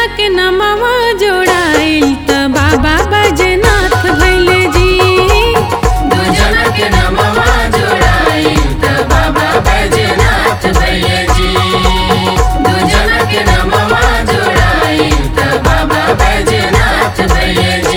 के नमवा जोड़ाइल त बाबा बजनाथ भैले जी दुजन के नमवा जोड़ाई त बाबा बैजनाथ भैले जी दुजन के नमवा जोड़ाई त बाबा बैजनाथ भैले जी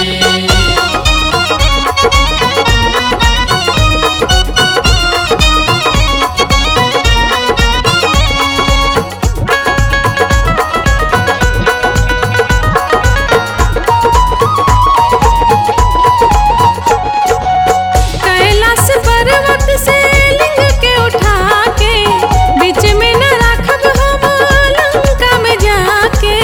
कैलाश पर्वत से लिंग के उठा के बीच में न राखब हम लंका में जाके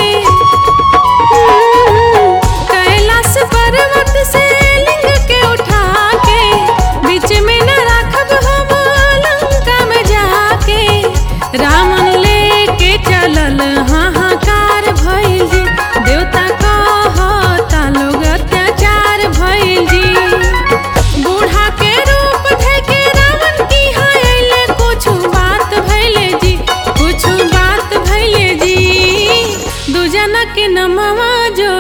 कैलाश पर्वत से लिंग के उठा के बीच में न राखब हम लंका में जाके रावण लेके चलल हाहाकार भइल जी देवता कहता लोग अत्याचार भइल जी बूढ़ा के रूप धके रावण की हायले कुछ बात भइले जी कुछ बात भइले जी दुजना के नमवा जो